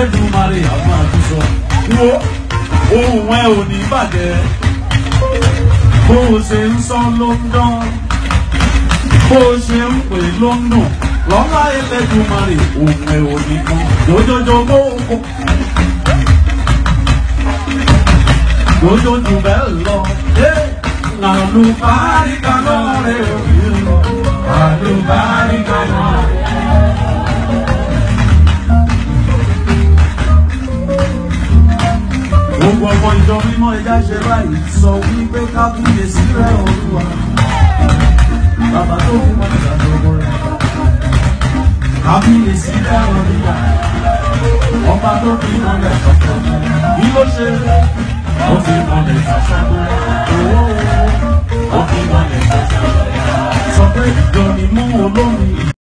Elédùmarè àwọn àtúnṣọ. Wo ohun ẹ ò ní bàjẹ́. Bó o ṣe ń sọ ló ń dán. Bó o ṣe ń pè ló ń dùn. Lọ́lá Elédùmarè ohun ẹ ò ní kan. Jòjòjò bó o kò. Jòjò jù bẹ́ẹ̀ lọ. Àlùbáríkà lọ́rẹ̀ òbí lọ. Àlùbáríkà lọ́rẹ̀. Gbogbo ọmọ ìjọ mímọ́ ẹja ṣe báyìí sọ wípé ká fúnye sílẹ̀ olúwa. Bàbá tó fún wọn ìgbà tó wọ rẹ̀. Ká fúnye sílẹ̀ olúwa. Ọba tó fi mọ́lẹ̀ sọ̀tọ̀. Bí ló ṣe ó fi mọ́lẹ̀ sọ̀tọ̀. Ó fi mọ́lẹ̀ sọ̀tọ̀. Sọ pé ìjọ ni mú olómi.